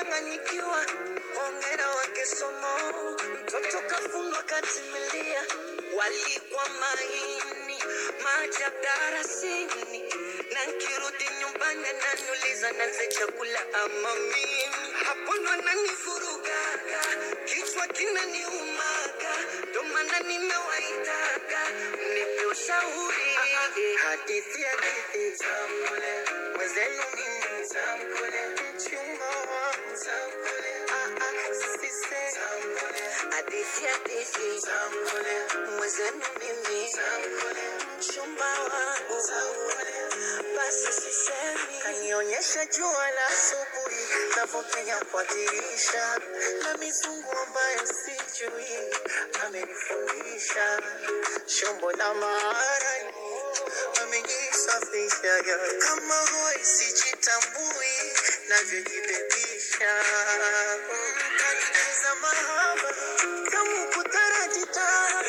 kuchanganyikiwa. Hongera wake somo, mtoto kafunwa katimilia, walikwa maini maji ya darasini, na nkirudi nyumbani ananiuliza nanze chakula ama mimi, hapo ndo ananivurugaga, kichwa kinaniumaga, ndo maana nimewaitaga mnipe ushauri. Hadithi hadithi tamkule, mwenzenu mimi tamkule, mchumba wangu tamkule, ah ah sise tamkule, hadithi hadithi tamkule, mwenzenu mimi tamkule, mchumba wangu tamkule, basi sisemi. Kanionyesha jua la asubuhi navyopenya kwa dirisha na mizungu ambayo sijui amenifundisha shombo la maarani amenisafisha kama hoi sijitambui navyojibebisha kanicheza mahaba kama kutarajita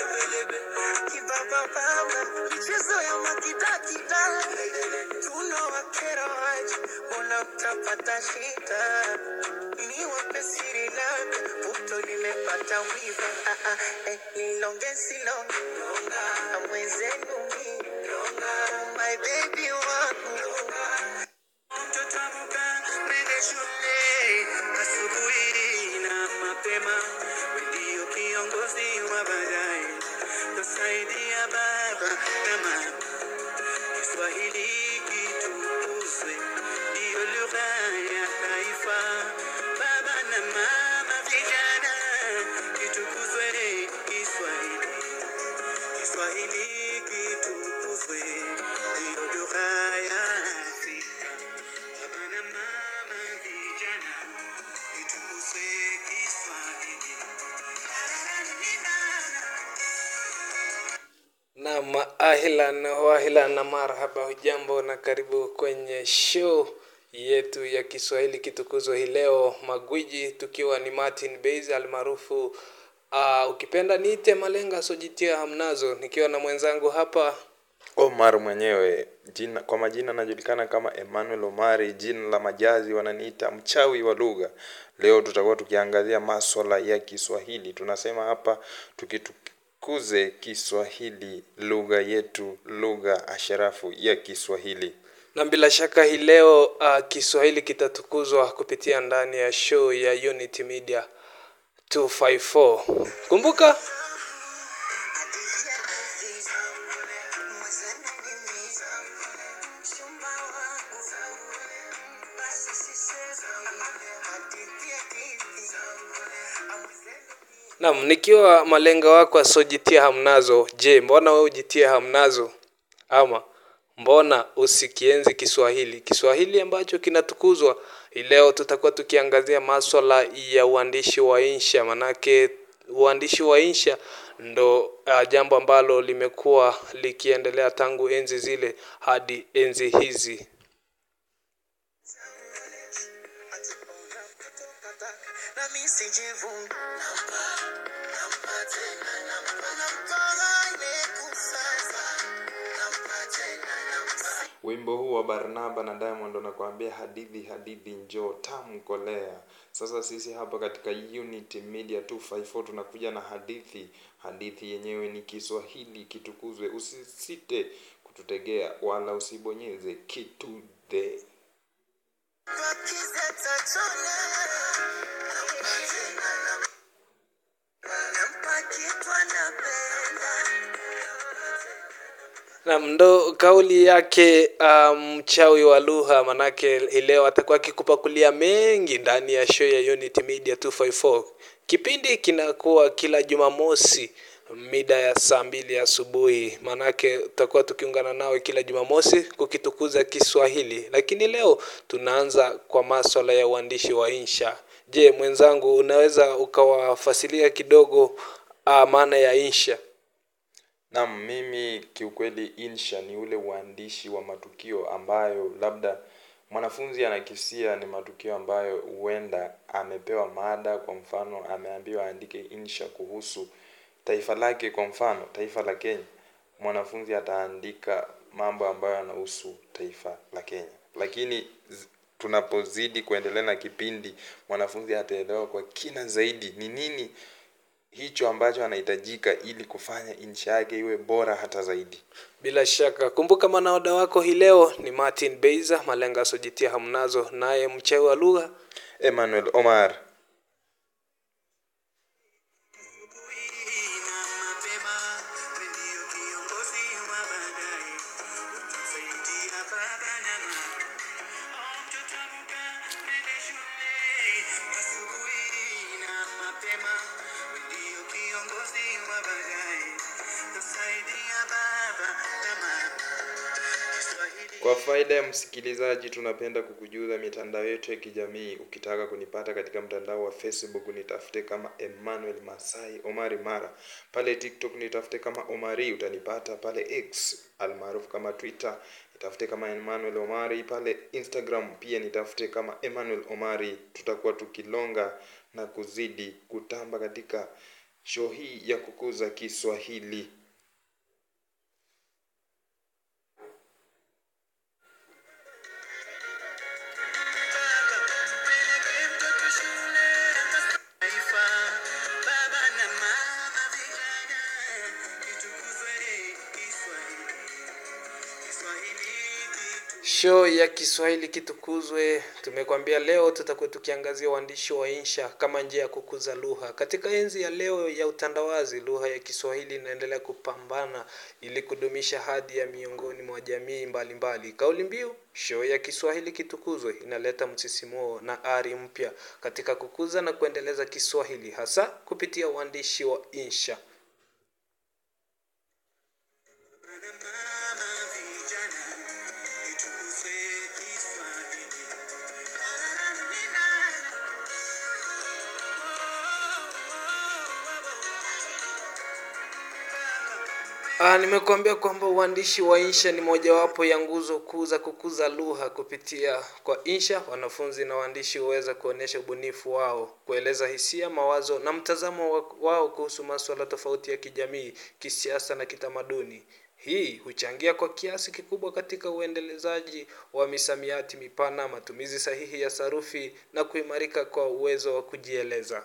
kibabababa michezo ya makidakida tunawakera waje mbona mtapata shida niwape siri labda puto limepata wiva ah, ah, eh, nilonge silonge na mwenzenu mi my baby wangu mtoto amka nende shule asubuhi na mapema ndio kiongozi wa baadaye tusaidia baba na mama Kiswahili kitukuzwe, ndiyo lugha ya taifa. Baba na mama, vijana, kitukuzwe Kiswahili. Kiswahili kitukuzwe, ndiyo lugha ya Afrika. Baba na mama, vijana, kitukuzwe Kiswahili. Naam, ahlan wahlan na marhaba, hujambo na karibu kwenye show yetu ya Kiswahili kitukuzwa hii leo, magwiji tukiwa ni Martin Base almaarufu uh, ukipenda niite Malenga sojitia hamnazo, nikiwa na mwenzangu hapa Omar mwenyewe jina, kwa majina anajulikana kama Emmanuel Omari, jina la majazi wananiita mchawi wa lugha. Leo tutakuwa tukiangazia maswala ya Kiswahili. Tunasema hapa tukitukuze Kiswahili, lugha yetu, lugha asharafu ya Kiswahili. na bila shaka hii leo uh, Kiswahili kitatukuzwa kupitia ndani ya show ya Unity Media 254. Kumbuka Naam, nikiwa malenga wako asojitia hamnazo. Je, mbona wewe ujitie hamnazo? Ama mbona usikienzi Kiswahili? Kiswahili ambacho kinatukuzwa. Hii Leo tutakuwa tukiangazia maswala ya uandishi wa insha, manake uandishi wa insha ndo uh, jambo ambalo limekuwa likiendelea tangu enzi zile hadi enzi hizi. nami sijivuni nampa nampa tena nampa nampa ile kusasa nampa tena nampa Wimbo huu wa Barnaba na Diamond unakuambia hadithi hadithi njoo tamu kolea. Sasa sisi hapa katika Unity Media 254 tunakuja na hadithi. Hadithi yenyewe ni Kiswahili kitukuzwe. Usisite kututegea wala usibonyeze kitu de. bakize tachona nampa tena nampa nampa kitu anapenda Naam, ndo kauli yake uh, mchawi wa lugha, manake hii leo atakuwa akikupakulia mengi ndani ya show ya Unity Media 254. Kipindi kinakuwa kila Jumamosi mida ya saa mbili asubuhi, manake tutakuwa tukiungana nawe kila Jumamosi kukitukuza Kiswahili, lakini leo tunaanza kwa maswala ya uandishi wa insha. Je, mwenzangu, unaweza ukawafasilia kidogo uh, maana ya insha? Naam, mimi kiukweli insha ni ule uandishi wa matukio ambayo labda mwanafunzi anakisia ni matukio ambayo huenda amepewa mada, kwa mfano ameambiwa aandike insha kuhusu taifa lake, kwa mfano taifa la Kenya. Mwanafunzi ataandika mambo ambayo yanahusu taifa la Kenya, lakini z- tunapozidi kuendelea na kipindi mwanafunzi ataelewa kwa kina zaidi ni nini hicho ambacho anahitajika ili kufanya insha yake iwe bora hata zaidi Bila shaka, kumbuka manaoda wako hii leo ni Martin Beiza, malenga asojitia hamnazo, naye mchawi wa lugha emmanuel omar na mapema ndio kiongozi wa baadaye utasaidia baba na mama mtoto amka nende shule asubuhi na mapema ndio kiongozi wa baadaye utasaidia baba na mama Kiswahili Kwa faida ya msikilizaji, tunapenda kukujuza mitandao yetu ya kijamii. Ukitaka kunipata katika mtandao wa Facebook nitafute kama Emmanuel Masai Omari Mara, pale TikTok nitafute kama Omari, utanipata pale X almaarufu kama Twitter nitafute kama Emmanuel Omari, pale Instagram pia nitafute kama Emmanuel Omari. Tutakuwa tukilonga na kuzidi kutamba katika show hii ya kukuza Kiswahili. Peleke mtoto shule taifa, baba na mama vijana, kitukuzwe Kiswahili. Kiswahili kitu show ya Kiswahili kitukuzwe. Tumekwambia leo tutakuwa tukiangazia uandishi wa insha kama njia ya kukuza lugha. Katika enzi ya leo ya utandawazi, lugha ya Kiswahili inaendelea kupambana ili kudumisha hadhi ya miongoni mwa jamii mbalimbali. Kauli mbiu show ya Kiswahili kitukuzwe inaleta msisimuo na ari mpya katika kukuza na kuendeleza Kiswahili hasa kupitia uandishi wa insha. na mama vijana, kitukuzwe Kiswahili. Ah, nimekuambia kwamba uandishi wa insha ni mojawapo ya nguzo kuu za kukuza lugha. Kupitia kwa insha, wanafunzi na waandishi huweza kuonyesha ubunifu wao, kueleza hisia, mawazo na mtazamo wa- wao kuhusu masuala tofauti ya kijamii, kisiasa na kitamaduni. Hii huchangia kwa kiasi kikubwa katika uendelezaji wa misamiati mipana, matumizi sahihi ya sarufi na kuimarika kwa uwezo wa kujieleza.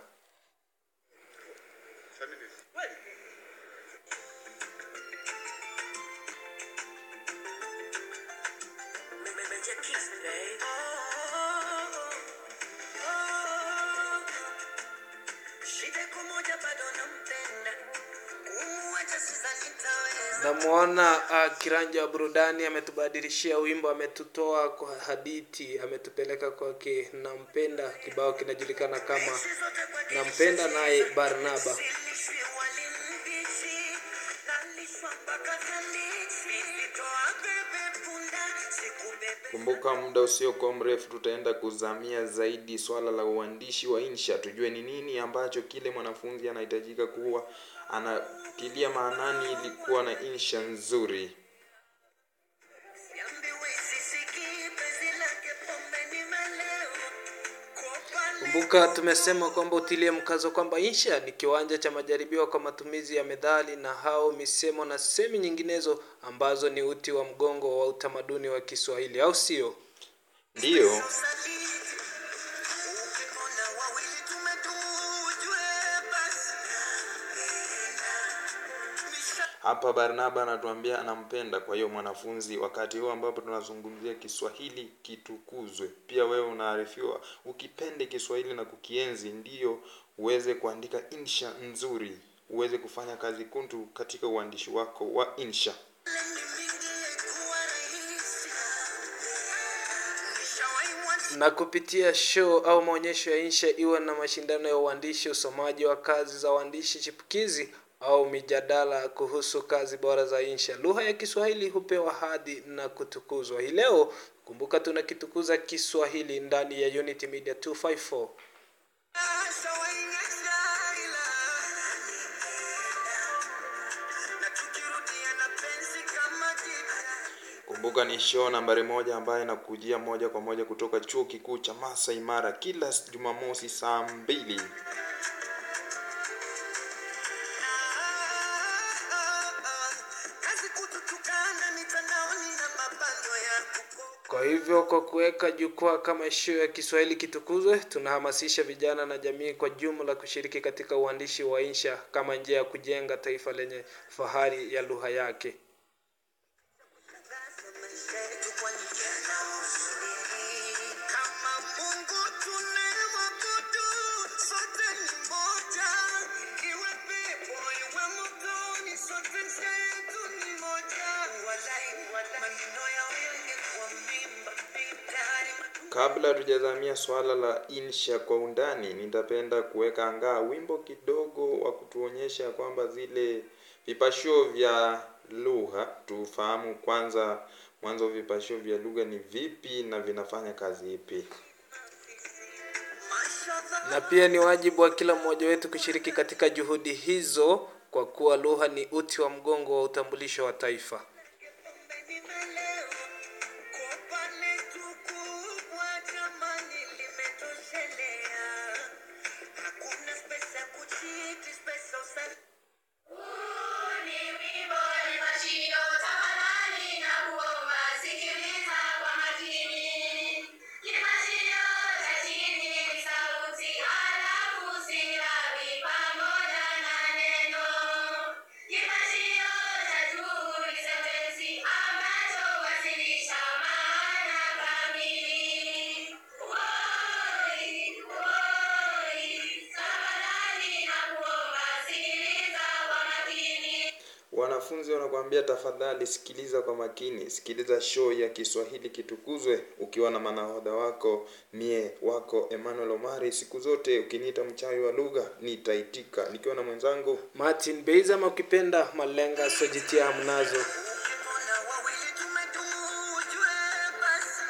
Shida iko moja bado nampenda, kumuacha sasa nitaweza. Namwona uh, kiranja wa burudani ametubadilishia wimbo, ametutoa kwa hadithi, ametupeleka kwake nampenda. Kibao kinajulikana kama nampenda, naye Barnaba. Silishwi wali mbichi, nalishwa mpaka tandisi. Toa bebe punda, sikubebe Kumbuka, muda usiokuwa mrefu tutaenda kuzamia zaidi swala la uandishi wa insha, tujue ni nini ambacho kile mwanafunzi anahitajika kuwa anatilia maanani ili kuwa na insha nzuri. Siambiwi sisikii, penzi lake pombe nimelewa. Kopa Kumbuka tumesema kwamba utilie mkazo kwamba insha ni kiwanja cha majaribio kwa matumizi ya methali na hao misemo na semi nyinginezo ambazo ni uti wa mgongo wa utamaduni wa Kiswahili, au sio? Ndiyo, usaliti. Ukimwona wawili tumedumu, ujue basi. Misha- hapa Barnaba anatuambia anampenda. Kwa hiyo mwanafunzi, wakati huu ambapo tunazungumzia Kiswahili kitukuzwe, pia wewe unaarifiwa ukipende Kiswahili na kukienzi, ndiyo uweze kuandika insha nzuri, uweze kufanya kazi kuntu katika uandishi wako wa insha. na kupitia show au maonyesho ya insha iwe na mashindano ya uandishi, usomaji wa kazi za waandishi chipukizi au mijadala kuhusu kazi bora za insha, lugha ya Kiswahili hupewa hadhi na kutukuzwa. Hii leo kumbuka, tunakitukuza Kiswahili ndani ya Unity Media 254. Kumbuka ni show nambari moja ambayo inakujia moja kwa moja kutoka chuo kikuu cha Masai Mara kila Jumamosi saa mbili. kazi kututukana mitandaoni na mabando ya kukopa Kwa hivyo kwa kuweka jukwaa kama show ya Kiswahili kitukuzwe, tunahamasisha vijana na jamii kwa jumla kushiriki katika uandishi wa insha kama njia ya kujenga taifa lenye fahari ya lugha yake. Kama Mungu tunayemwabudu, sote ni moja. Iwe pepo, iwe motoni, sote njia yetu ni moja. Walai, walai, maneno yao yangekuwa mimba, mitaani Kabla hatujazamia swala la insha kwa undani, nitapenda kuweka angaa wimbo kidogo wa kutuonyesha kwamba zile vipashio vya lugha, tufahamu kwanza mwanzo vipashio vya lugha ni vipi na vinafanya kazi ipi. Na pia ni wajibu wa kila mmoja wetu kushiriki katika juhudi hizo, kwa kuwa lugha ni uti wa mgongo wa utambulisho wa taifa. Hakuna spesa kuchiti, spesa usali Ni wimbo ni mashio tafadhali na kuomba sikiliza kwa makini. Ni mashio cha chini ni sauti halafu silabi pamoja na neno. Ni mashio cha juu ni sentensi ambacho wasilisha maana kamili. Woi, woi, tafadhali na kuomba sikiliza kwa makini. Wanafunzi wanakuambia tafadhali sikiliza kwa makini, sikiliza show ya Kiswahili kitukuzwe ukiwa na manahodha wako mie wako Emmanuel Omari. Siku zote ukiniita mchawi wa lugha nitaitika, nikiwa na mwenzangu Martin Beiza ama ukipenda Malenga sojitia hamnazo. Ukipona wawili tumedumu, ujue basi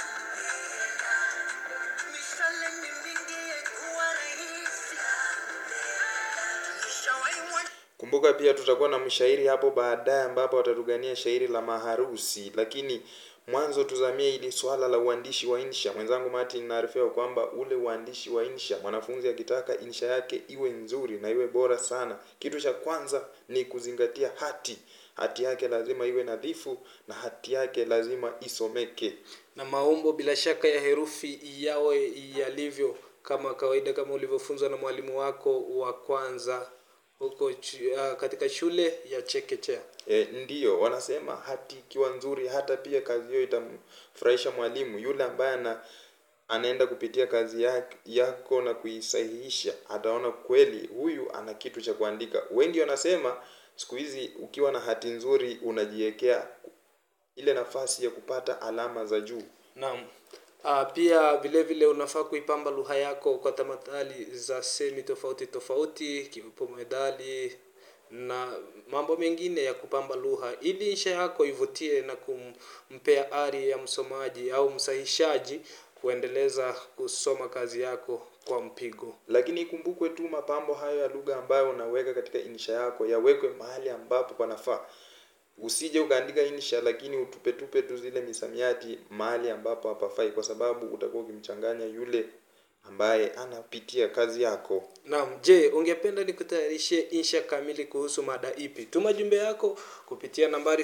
mishale ni mingi, kuwa rahisi. Nishawahi mwa- Kumbuka pia tutakuwa na mshairi hapo baadaye ambapo watatugania shairi la maharusi, lakini mwanzo tuzamie ili swala la uandishi wa insha. Mwenzangu Martin naarifia kwamba ule uandishi wa insha, mwanafunzi akitaka insha yake iwe nzuri na iwe bora sana, kitu cha kwanza ni kuzingatia hati. Hati yake lazima iwe nadhifu na hati yake lazima isomeke. na maumbo bila shaka ya herufi yawe yalivyo kama kawaida kama ulivyofunzwa na mwalimu wako wa kwanza huko chu- ah, katika shule ya chekechea E, ndiyo wanasema hati ikiwa nzuri hata pia kazi hiyo itamfurahisha mwalimu yule ambaye ana anaenda kupitia kazi yake, yako na kuisahihisha ataona kweli huyu ana kitu cha kuandika wengi wanasema siku hizi ukiwa na hati nzuri unajiwekea ile nafasi ya kupata alama za juu naam Ah, pia vile vile unafaa kuipamba lugha yako kwa tamathali za semi tofauti tofauti kiwepo medali na mambo mengine ya kupamba lugha ili insha yako ivutie na kumpea ari ya msomaji au msahishaji kuendeleza kusoma kazi yako kwa mpigo lakini ikumbukwe tu mapambo hayo ya lugha ambayo unaweka katika insha yako yawekwe mahali ambapo panafaa usije ukaandika insha lakini utupetupe tu zile misamiati mahali ambapo hapafai kwa sababu utakuwa ukimchanganya yule ambaye anapitia kazi yako Naam, je, ungependa nikutayarishie insha kamili kuhusu mada ipi? Tuma jumbe yako kupitia nambari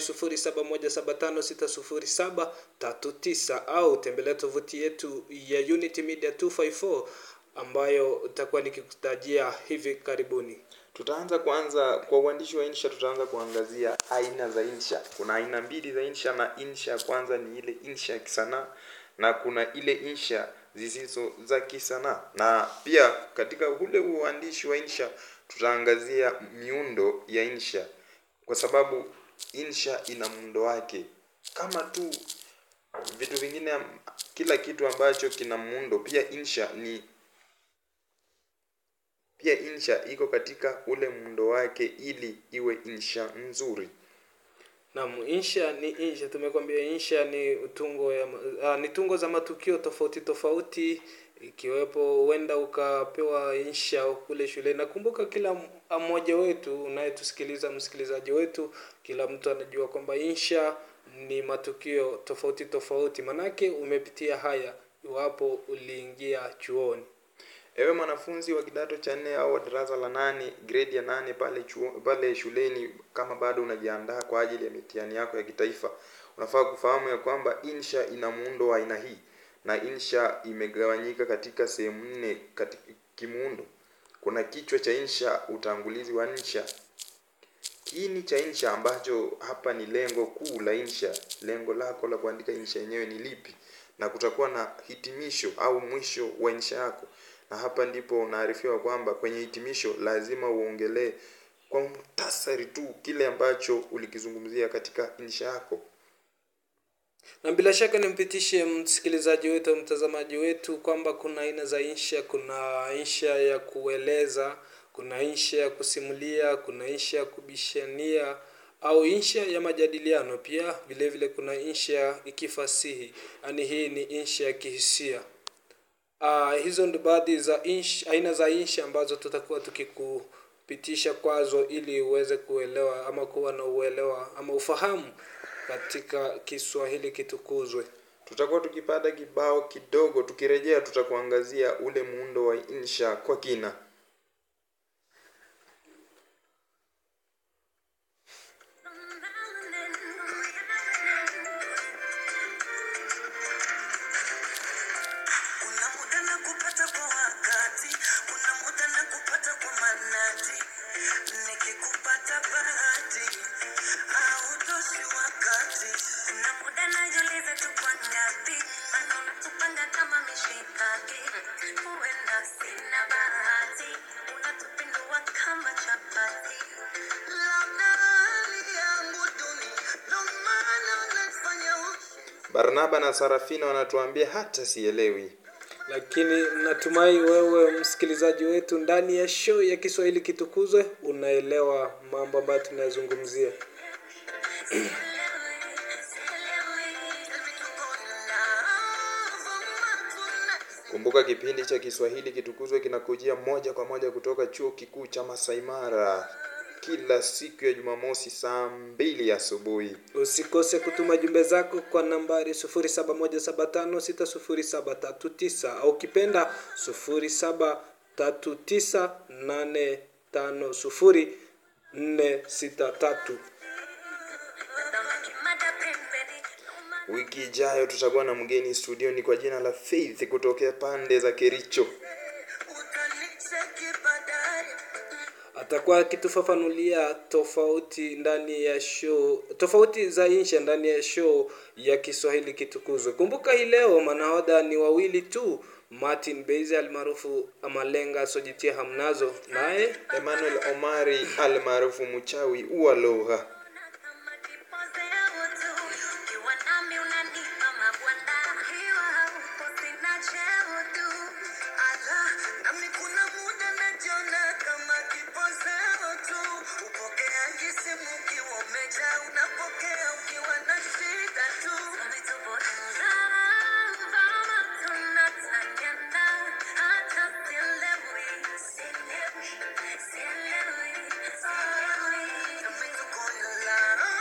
0717560739 au tembelea tovuti yetu ya Unity Media 254 ambayo itakuwa nikikutajia hivi karibuni. tutaanza kwanza kwa uandishi wa insha tutaanza kuangazia aina za insha kuna aina mbili za insha na insha ya kwanza ni ile insha ya kisanaa na kuna ile insha zisizo za kisanaa na pia katika ule uandishi wa insha tutaangazia miundo ya insha kwa sababu insha ina muundo wake kama tu vitu vingine am- kila kitu ambacho kina muundo pia insha ni pia insha iko katika ule muundo wake ili iwe insha nzuri Naam, insha ni insha. Tumekwambia insha ni tungo ya uh, ni tungo za matukio tofauti tofauti ikiwepo huenda ukapewa insha kule shule. Nakumbuka kila m- mmoja wetu unayetusikiliza, msikilizaji wetu, kila mtu anajua kwamba insha ni matukio tofauti tofauti, manake umepitia haya iwapo uliingia chuoni. ewe mwanafunzi wa kidato cha nne au wa darasa la nane grade ya nane pale chuo, pale shuleni kama bado unajiandaa kwa ajili ya mitihani yako ya kitaifa unafaa kufahamu ya kwamba insha ina muundo wa aina hii na insha imegawanyika katika sehemu nne katika kimuundo kuna kichwa cha insha utangulizi wa insha kiini cha insha ambacho hapa ni lengo kuu la insha lengo lako la kuandika insha yenyewe ni lipi na kutakuwa na hitimisho au mwisho wa insha yako na hapa ndipo unaarifiwa kwamba kwenye hitimisho lazima uongelee kwa muhtasari tu kile ambacho ulikizungumzia katika insha yako na bila shaka nimpitishe msikilizaji wetu au mtazamaji wetu kwamba kuna aina za insha kuna insha ya kueleza kuna insha ya kusimulia kuna insha ya kubishania au insha ya majadiliano pia vile vile kuna insha ya ikifasihi yaani hii ni insha ya kihisia Uh, hizo ndio baadhi za insha, aina za insha ambazo tutakuwa tukikupitisha kwazo ili uweze kuelewa ama kuwa na uelewa ama ufahamu katika Kiswahili kitukuzwe. tutakuwa tukipata kibao kidogo tukirejea tutakuangazia ule muundo wa insha kwa kina Kuna muda na kupata kwa wakati, kuna muda na kupata kwa manati. Nikikupata bahati, hautoshi wakati. Kuna muda najiuliza tuko ngapi, maana unatupanga kama mishikaki. Huenda sina bahati, unatupindua kama chapati. Labda hali yangu duni, ndo maana unafanya ushi. barnaba na sarafina wanatuambia hata sielewi Lakini natumai wewe msikilizaji wetu ndani ya show ya Kiswahili kitukuzwe unaelewa mambo ambayo tunayazungumzia. Tell me to go love, tonight. kumbuka kipindi cha kiswahili kitukuzwe kinakujia moja kwa moja kutoka chuo kikuu cha masai mara kila siku ya jumamosi saa mbili asubuhi Usikose kutuma jumbe zako kwa nambari 0717560739 au kipenda 0739850463. Mada pembeni, wiki ijayo tutakuwa na mgeni studioni kwa jina la faith kutokea pande za kericho Utanicheki baadaye. atakuwa akitufafanulia tofauti ndani ya show tofauti za insha ndani ya show ya Kiswahili kitukuzwe. Kumbuka hii leo manahodha ni wawili tu, Martin Beize almaarufu Amalenga Sojitia Hamnazo naye emmanuel omari almaarufu mchawi uwa lugha kama kipozeo tu. Ukiwa nami unanipa mabwana, ukiwa haupo sina cheo tu. Ala, nami kuna muda najiona kama kipozeo tu. Upokeaji simu ukiwa umejaa, unapokea ukiwa na shida tu. Kama tupo in love, ama tunatangana, hata sielewi, sielewi, sielewi, sielewi. Nami tuko in love.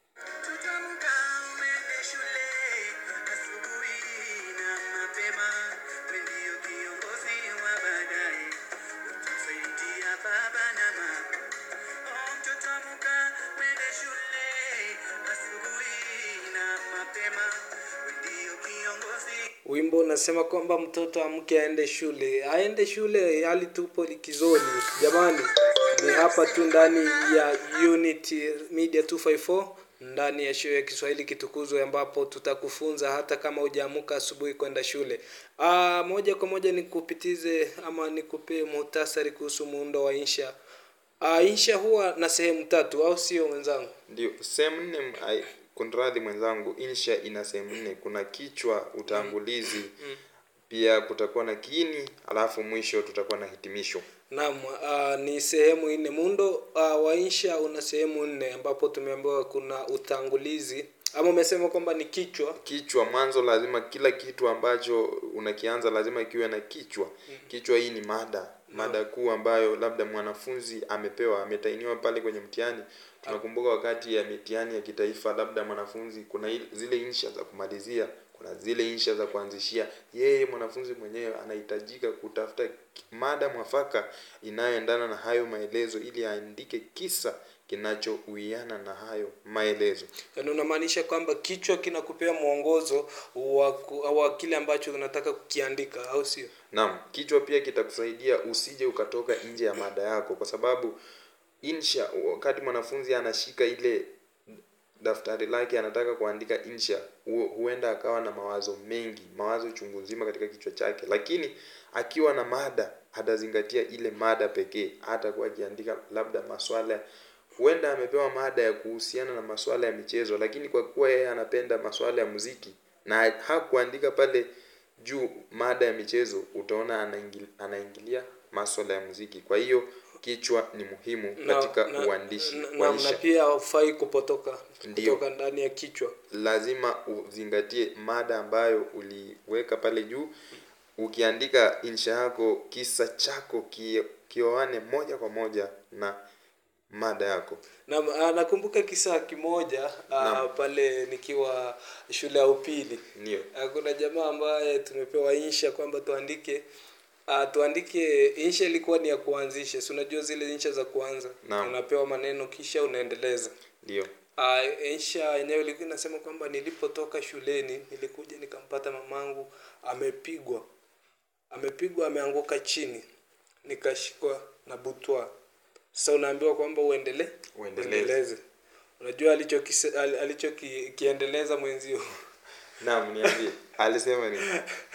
Tutamka uende shule asubuhi na mapema, we ndio kiongozi wa baadaye, utasaidia baba na mama. Oh, mtoto amka uende shule asubuhi na mapema, we ndio kiongozi wimbo unasema kwamba mtoto amke aende shule, aende shule hali tupo likizoni. Jamani, ni hapa tu ndani ya Unity Media 254 ndani ya show ya Kiswahili kitukuzwe, ambapo tutakufunza hata kama hujaamka asubuhi kwenda shule. Aa, moja kwa moja nikupitize ama nikupee muhtasari kuhusu muundo wa insha. Aa, insha huwa na sehemu tatu, au sio mwenzangu? ndio sehemu nne m- ai, kunradhi mwenzangu insha ina sehemu nne kuna kichwa utangulizi pia kutakuwa na kiini alafu mwisho tutakuwa na hitimisho Naam, uh, ni sehemu nne. Muundo uh, wa insha una sehemu nne ambapo tumeambiwa kuna utangulizi ama umesema kwamba ni kichwa. kichwa mwanzo lazima kila kitu ambacho unakianza lazima kiwe na kichwa kichwa hii ni mada mada kuu ambayo labda mwanafunzi amepewa ametainiwa pale kwenye mtihani tunakumbuka wakati ya mitihani ya kitaifa labda mwanafunzi kuna il- zile insha za kumalizia kuna zile insha za kuanzishia yeye mwanafunzi mwenyewe anahitajika kutafuta ki- mada mwafaka inayoendana na hayo maelezo ili aandike kisa kinachouiana na hayo maelezo yaani unamaanisha kwamba kichwa kinakupea mwongozo wa, ku- wa kile ambacho unataka kukiandika au sio Naam, kichwa pia kitakusaidia usije ukatoka nje ya mada yako, kwa sababu insha, wakati mwanafunzi anashika ile daftari lake anataka kuandika insha, hu- huenda akawa na mawazo mengi, mawazo chungu nzima katika kichwa chake, lakini akiwa na mada atazingatia ile mada pekee, hatakuwa akiandika labda maswala huenda amepewa mada ya kuhusiana na masuala ya michezo, lakini kwa kuwa yeye anapenda masuala ya muziki na hakuandika pale juu mada ya michezo, utaona anaingil, anaingilia masuala ya muziki. Kwa hiyo kichwa ni muhimu Na- katika na- uandishi na, wa na, na insha. pia haufai kupotoka Ndiyo. kutoka ndani ya kichwa Lazima uzingatie mada ambayo uliweka pale juu. Ukiandika insha yako, kisa chako ki- kioane moja kwa moja na mada yako. na ah, nakumbuka kisa kimoja ah, Naam. pale nikiwa shule ya upili Ndio. Ah, kuna jamaa ambaye tumepewa insha kwamba tuandike uh, tuandike insha ilikuwa ni ya kuanzisha si unajua zile insha za kuanza Naam. unapewa maneno kisha unaendeleza Ndio. uh, insha yenyewe ilikuwa inasema kwamba nilipotoka shuleni nilikuja nikampata mamangu amepigwa amepigwa ameanguka chini nikashikwa na butwa sasa unaambiwa kwamba uendelee Uendeleze. unajua alichokise- al- alichokiendeleza mwenzio Naam, niambie. Alisema nini?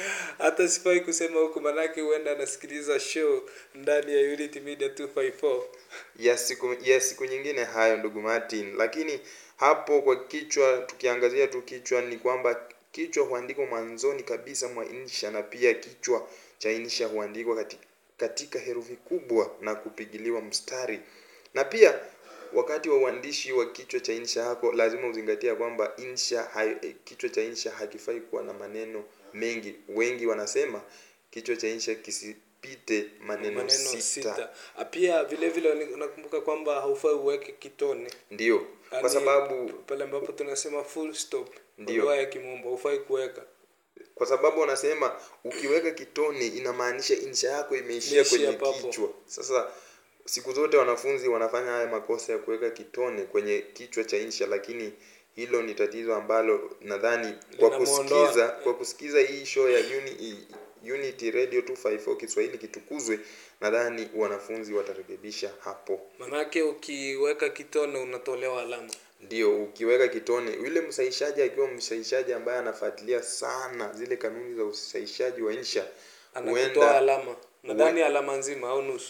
hata sifai kusema huku manake huenda anasikiliza show ndani ya Unity Media 254 ya siku ya siku nyingine hayo ndugu Martin, lakini hapo kwa kichwa, tukiangazia tu kichwa, ni kwamba kichwa huandikwa mwanzoni kabisa mwa insha, na pia kichwa cha insha huandikwa katika, katika herufi kubwa na kupigiliwa mstari, na pia wakati wa uandishi wa kichwa cha insha yako lazima uzingatia kwamba insha hai, eh, kichwa cha insha hakifai kuwa na maneno mengi. Wengi wanasema kichwa cha insha kisipite maneno, maneno sita. sita, Ah, pia vile vile ni- nakumbuka kwamba haufai uweke kitone Ndio, kwa Yaani, sababu pale ambapo tunasema full stop kwa Ndio. lugha ya kimombo haufai kuweka kwa sababu wanasema ukiweka kitone inamaanisha insha yako imeishia Imeishia kwenye papo. kichwa. Sasa siku zote wanafunzi wanafanya haya makosa ya kuweka kitone kwenye kichwa cha insha, lakini hilo ni tatizo ambalo nadhani kwa Linamuondoa. kusikiza kwa kusikiza hii show ya Uni, Unity Radio 254 Kiswahili kitukuzwe, nadhani wanafunzi watarekebisha hapo. manake ukiweka kitone unatolewa alama Ndio, ukiweka kitone, yule msahishaji akiwa msahishaji ambaye anafuatilia sana zile kanuni za usahishaji wa insha, anakutoa alama nadhani alama nzima au nusu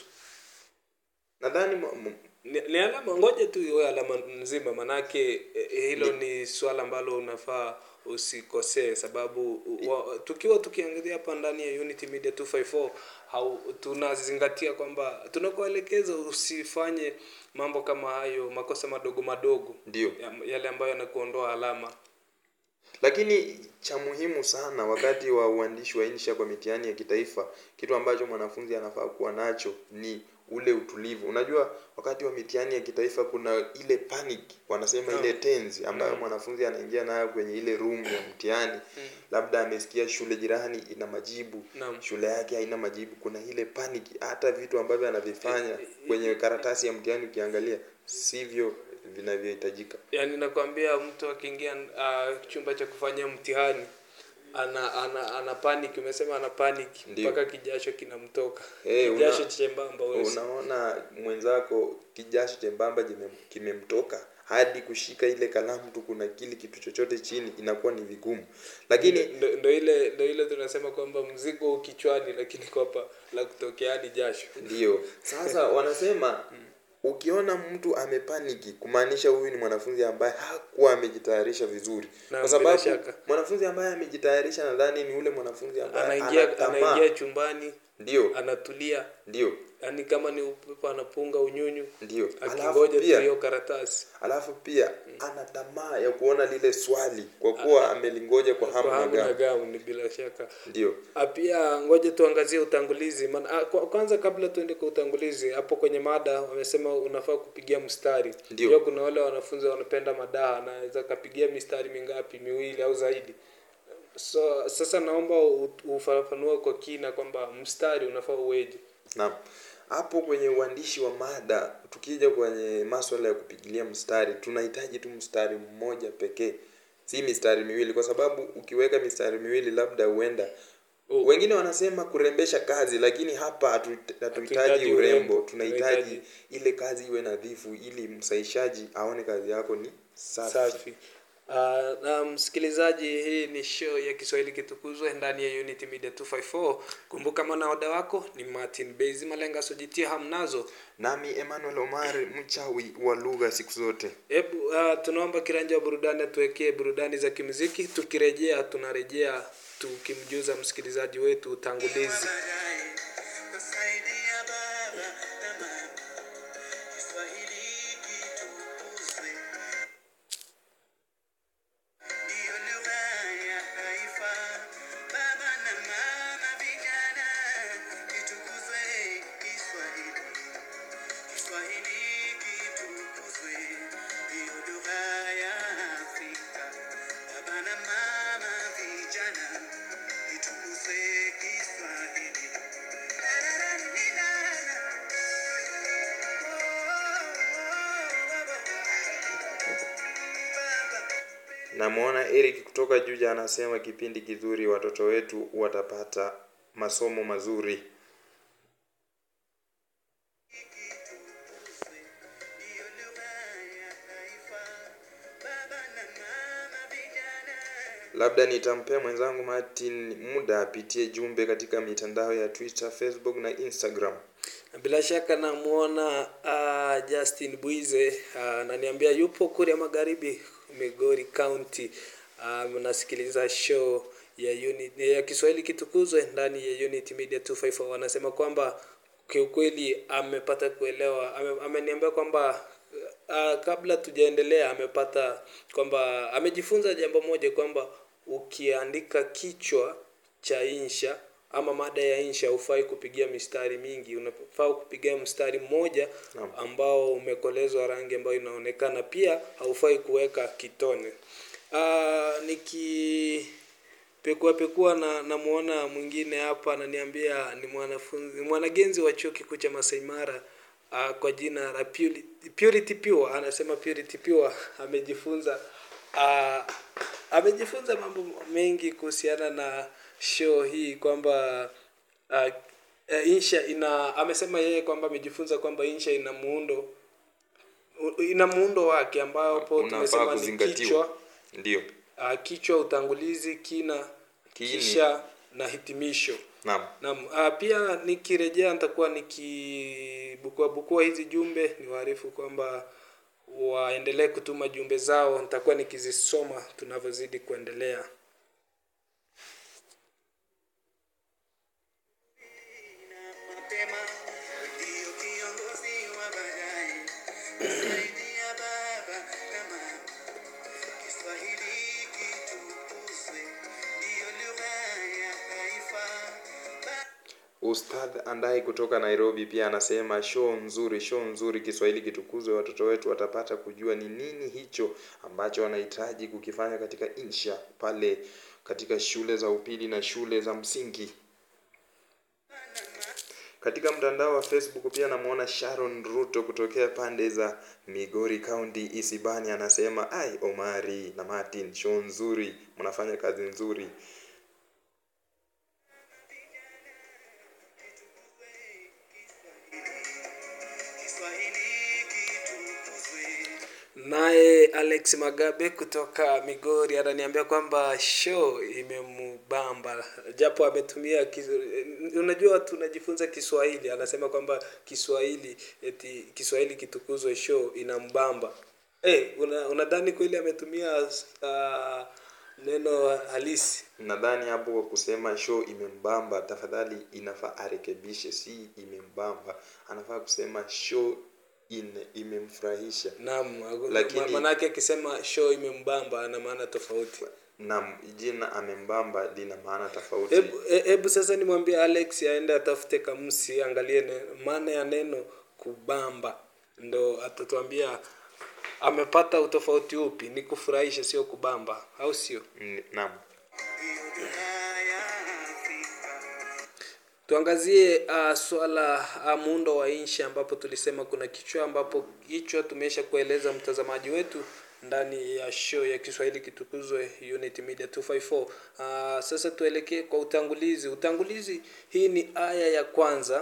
nadhani mo- mo- ni, ni alama ngoja tu iwe alama nzima manake eh, hilo ni swala ambalo unafaa usikosee sababu wa, tukiwa tukiangalia hapa ndani ya Unity Media 254 hau, tunazingatia kwamba tunakuelekeza usifanye mambo kama hayo makosa madogo madogo ndio. ya- yale ambayo yanakuondoa alama Lakini cha muhimu sana wakati wa uandishi wa insha kwa mitihani ya kitaifa, kitu ambacho mwanafunzi anafaa kuwa nacho ni ule utulivu. Unajua, wakati wa mitihani ya kitaifa kuna ile panic, wanasema ile tenzi ambayo mwanafunzi anaingia nayo kwenye ile room ya mtihani. Labda amesikia shule jirani ina majibu, Naam. shule yake haina majibu. Kuna ile panic, hata vitu ambavyo anavifanya kwenye karatasi ya mtihani ukiangalia sivyo vinavyohitajika. yaani nakwambia mtu akiingia uh, chumba cha kufanyia mtihani ana ana ana panic umesema ana panic Ndio. mpaka kijasho kinamtoka Eh, una- kijasho chembamba wewe unaona mwenzako kijasho chembamba jime- kimemtoka hadi kushika ile kalamu tu kuna kile kitu chochote chini inakuwa ni vigumu lakini ndo, ndo ile ndo ile tunasema kwamba mzigo u kichwani lakini kwapa la kutokea hadi jasho ndio sasa wanasema ukiona mtu amepaniki kumaanisha huyu ni mwanafunzi ambaye hakuwa amejitayarisha vizuri Na kwa bila sababu shaka. mwanafunzi ambaye amejitayarisha nadhani ni ule mwanafunzi ambaye anaingia ana tamaa. anaingia chumbani ndio anatulia ndio yaani kama ni upepo anapunga unyunyu ndio alafu akingoja tu pia hiyo karatasi alafu pia ana tamaa ya kuona lile swali kwa kuwa amelingoja kwa hamu kwa na hamu na gamu gamu ni bila shaka ndio Ah, pia ngoja tuangazie utangulizi maana ah, kwa- kwanza kabla tuende kwa utangulizi hapo kwenye mada wamesema unafaa kupigia mstari Ndio. Pia kuna wale wanafunzi wanapenda madaha anaweza kapigia mistari mingapi miwili au zaidi so sasa naomba u- ufafanue kwa kina kwamba mstari unafaa uweje Naam. Hapo kwenye uandishi wa mada, tukija kwenye maswala ya kupigilia mstari, tunahitaji tu mstari mmoja pekee, si mistari miwili, kwa sababu ukiweka mistari miwili labda huenda Oh. wengine wanasema kurembesha kazi, lakini hapa hatu- hatuhitaji Hatuhitaji urembo, urembo, tunahitaji tunahitaji- ile kazi iwe nadhifu, ili msahishaji aone kazi yako ni safi. safi Uh, na msikilizaji hii ni show ya kiswahili kitukuzwe ndani ya unity media 254 kumbuka mwanaoda wako ni martin bezi malenga sojitia hamnazo Nami Emmanuel Omar, mchawi wa lugha siku zote. hebu uh, tunaomba kiranja wa burudani atuwekee burudani za kimuziki tukirejea tunarejea tukimjuza msikilizaji wetu utangulizi baadaye kusaidia baba na mama Kiswahili kitukuzwe ndiyo lugha ya taifa baba na mama vijana kitukuzwe Kiswahili Kiswahili kitukuzwe ndiyo lugha ya Afrika baba na mama vijana kitukuzwe Kiswahili Namwona Eric kutoka Juja anasema kipindi kizuri, watoto wetu watapata masomo mazuri. ndiyo lugha ya taifa baba na mama vijana Labda nitampea mwenzangu Martin muda apitie jumbe katika mitandao ya Twitter, Facebook na Instagram. bila shaka namwona uh, justin bwize uh, ananiambia yupo kule magharibi migori county uh, nasikiliza show ya unit, ya kiswahili kitukuzwe ndani ya unity media 254 wanasema kwamba kiukweli amepata kuelewa ame, ameniambia kwamba uh, kabla tujaendelea amepata kwamba amejifunza jambo moja kwamba ukiandika kichwa cha insha ama mada ya insha hufai kupigia mistari mingi unafaa kupigia mstari mmoja Naam. ambao umekolezwa rangi ambayo inaonekana pia haufai kuweka kitone uh, niki pekua pekua na namuona mwingine hapa ananiambia ni mwanafunzi mwanagenzi wa chuo kikuu cha Masai Mara uh, kwa jina la Purity, Purity Pure anasema Purity Pure amejifunza uh, amejifunza mambo mengi kuhusiana na show hii kwamba uh, uh, insha ina amesema yeye kwamba amejifunza kwamba insha ina muundo u- ina muundo wake ambapo Unafaa tumesema ni kuzingatiwa. kichwa Ndio. uh, kichwa utangulizi kina Kiini. kisha na hitimisho Naam. Naam, uh, pia nikirejea nitakuwa nikibukua bukua hizi jumbe niwaarifu kwamba waendelee kutuma jumbe zao nitakuwa nikizisoma tunavyozidi kuendelea na mapema ndiyo kiongozi wa baadaye kusaidia baba na mama Kiswahili kitukuzwe ndiyo lugha ya taifa Ba- Ustadh Andai kutoka Nairobi pia anasema show nzuri, show nzuri, Kiswahili kitukuzwe, watoto wetu watapata kujua ni nini hicho ambacho wanahitaji kukifanya katika insha pale katika shule za upili na shule za msingi. Katika mtandao wa Facebook pia namuona Sharon Ruto kutokea pande za Migori County Isibani anasema ai, Omari na Martin, show nzuri, mnafanya kazi nzuri. Kiswahili kitukuzwe naye alex magabe kutoka migori ananiambia kwamba show imembamba japo ametumia kiz- unajua tunajifunza kiswahili anasema kwamba kiswahili eti kiswahili kitukuzwe show inambamba hey, una, unadhani kweli ametumia uh, neno halisi Nadhani hapo kwa kusema show imembamba, tafadhali inafaa arekebishe, si imembamba, anafaa kusema show ine, imemfurahisha. naam Lakini- ma- manake akisema show imembamba ana maana tofauti Naam, jina amembamba lina maana tofauti. hebu e- hebu sasa nimwambie alex aende atafute kamusi angalie ne- maana ya neno kubamba ndo atatuambia amepata utofauti upi ni kufurahisha sio kubamba au sio Mm, Naam. hiyo dunia ya Afrika. Tuangazie uh, swala uh, muundo wa nchi ambapo tulisema kuna kichwa ambapo kichwa tumesha kueleza mtazamaji wetu ndani ya show ya Kiswahili kitukuzwe Unity Media 254. Uh, sasa tuelekee kwa utangulizi. Utangulizi hii ni aya ya kwanza.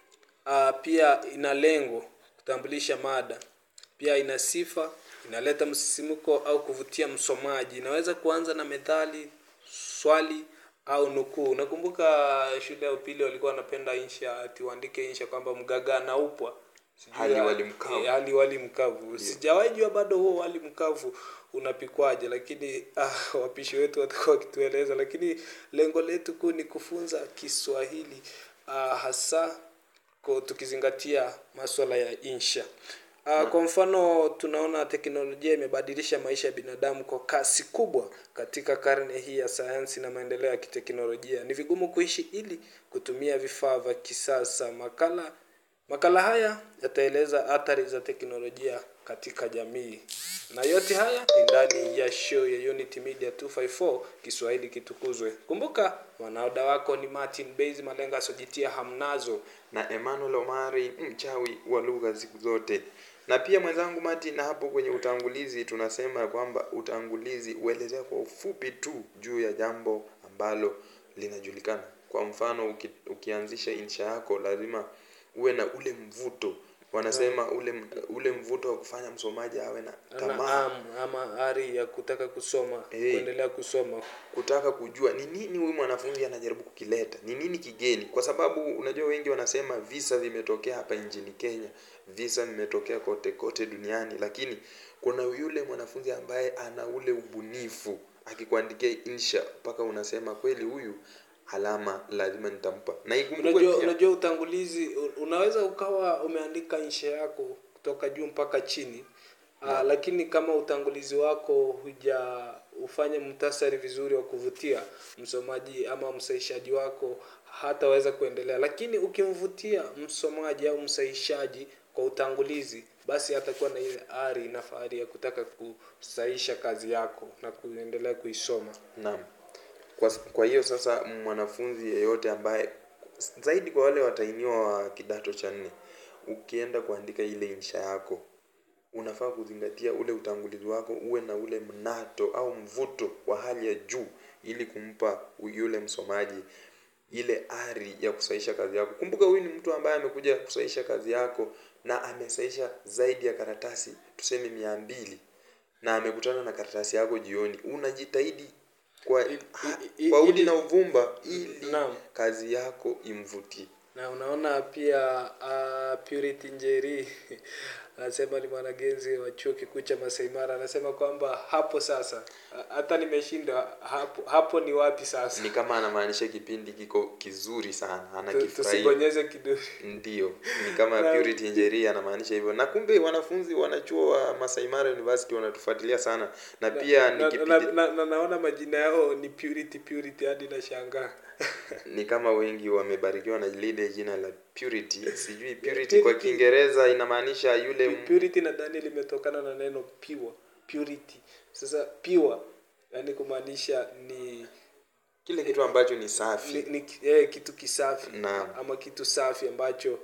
Uh, pia ina lengo kutambulisha mada, pia ina sifa, inaleta msisimko au kuvutia msomaji. Inaweza kuanza na methali, swali au nukuu. Nakumbuka shule ya upili walikuwa wanapenda insha, ati uandike insha kwamba mgaga anaupwa Sijui Hali ya- wali mkavu. eh, hali wali mkavu. Sijawahi jua bado huo wali mkavu unapikwaje, lakini ah, wapishi wetu watakuwa wakitueleza, lakini lengo letu kuu ni kufunza Kiswahili ah, hasa kwa tukizingatia masuala ya insha. Uh, kwa mfano tunaona teknolojia imebadilisha maisha ya binadamu kwa kasi kubwa katika karne hii ya sayansi na maendeleo ya kiteknolojia. Ni vigumu kuishi ili kutumia vifaa vya kisasa. Makala makala haya yataeleza athari za teknolojia katika jamii, na yote haya ni ndani ya show ya Unity Media 254 Kiswahili kitukuzwe. Kumbuka wanaoda wako ni Martin Base Malenga asojitia hamnazo na Emmanuel Omari mchawi wa lugha siku zote. Na pia mwenzangu Martin, na hapo kwenye utangulizi tunasema ya kwamba utangulizi huelezea kwa ufupi tu juu ya jambo ambalo linajulikana. Kwa mfano uki, ukianzisha insha yako lazima uwe na ule mvuto wanasema ule ule mvuto wa kufanya msomaji awe na ana tamaa am ama ari ya kutaka kusoma Eh. kuendelea kusoma kutaka kujua ni nini huyu mwanafunzi anajaribu kukileta, ni nini kigeni, kwa sababu unajua wengi wanasema visa vimetokea hapa nchini Kenya, visa vimetokea kote kote duniani, lakini kuna yule mwanafunzi ambaye ana ule ubunifu, akikuandikia insha mpaka unasema kweli huyu alama lazima nitampa. Na ikumbukwe unajua pia unajua utangulizi u- unaweza ukawa umeandika insha yako kutoka juu mpaka chini Aa, lakini kama utangulizi wako huja ufanye mtasari vizuri wa kuvutia msomaji ama msahishaji wako hataweza kuendelea lakini ukimvutia msomaji au msahishaji kwa utangulizi basi atakuwa na ile ari na fahari ya kutaka kusahisha kazi yako na kuendelea kuisoma Naam. Kwa, kwa hiyo sasa mwanafunzi yeyote ambaye zaidi kwa wale watainiwa wa kidato cha nne, ukienda kuandika ile insha yako unafaa kuzingatia ule utangulizi wako uwe na ule mnato au mvuto wa hali ya juu ili kumpa yule msomaji ile ari ya kusahisha kazi yako. Kumbuka huyu ni mtu ambaye amekuja kusahisha kazi yako na amesahisha zaidi ya karatasi tuseme mia mbili na amekutana na karatasi yako jioni. Unajitahidi kwa, I- i- i- kwa udi ili- na uvumba ili Naam. kazi yako imvutie. na unaona pia uh, Purity Njeri anasema ni mwanagenzi wa chuo kikuu cha Masai Mara, anasema kwamba hapo sasa a- hata nimeshinda hapo, hapo ni wapi sasa? Ni kama anamaanisha kipindi kiko kizuri sana, Tu- anakifurahia. Tusibonyeze kidole. Ndio, ni kama Na- Purity Njeri anamaanisha hivyo. Na kumbe wanafunzi wanachuo wa Masai Mara University wanatufuatilia sana, na pia ni na, kipindi na, na, na, naona majina yao ni Purity Purity hadi nashangaa. ni kama wengi wamebarikiwa na lile jina la Purity. Sijui Purity Purity- kwa Kiingereza inamaanisha yule m- Purity nadhani limetokana na neno pure, purity. Sasa pure yani kumaanisha ni kile kitu ambacho ni ni, safi. ni eh, kitu kisafi Naam. ama kitu safi ambacho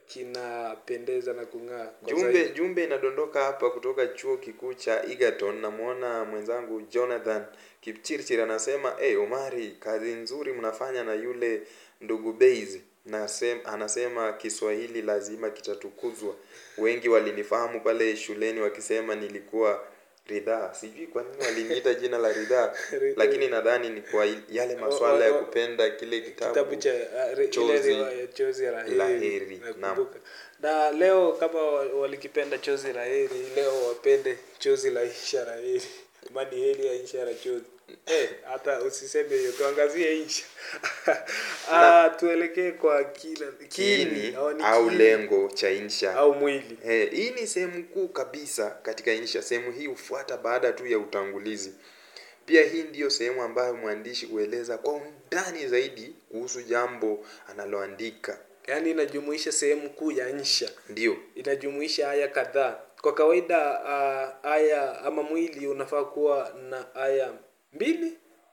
kinapendeza na kung'aa kwa Jumbe zaidi. jumbe inadondoka hapa kutoka chuo kikuu cha Egerton. Namwona mwenzangu Jonathan Kipchirchir anasema hey, Omari, kazi nzuri mnafanya na yule ndugu Base. Nasem, anasema Kiswahili lazima kitatukuzwa. Wengi walinifahamu pale shuleni wakisema nilikuwa Ridhaa. Sijui kwa nini waliniita jina la Ridhaa, Ridhaa. lakini nadhani ni kwa yale maswala ya kupenda kile kitabu. kitabu cha uh, re- ile Chozi riwaya chozi la heri, la heri, nakumbuka. Na leo kama wa- walikipenda chozi la heri, leo wapende chozi la insha la heri, mani heri ya insha la chozi. Eh, hata usiseme hiyo, tuangazie insha. Ah, tuelekee kwa kila Kiini au ni au kiini, lengo cha insha au mwili. Eh, hii ni sehemu kuu kabisa katika insha. Sehemu hii hufuata baada tu ya utangulizi. Pia hii ndiyo sehemu ambayo mwandishi hueleza kwa undani zaidi kuhusu jambo analoandika. Yaani inajumuisha sehemu kuu ya insha. Ndiyo, inajumuisha aya kadhaa. Kwa kawaida uh, aya ama mwili unafaa kuwa na aya mbili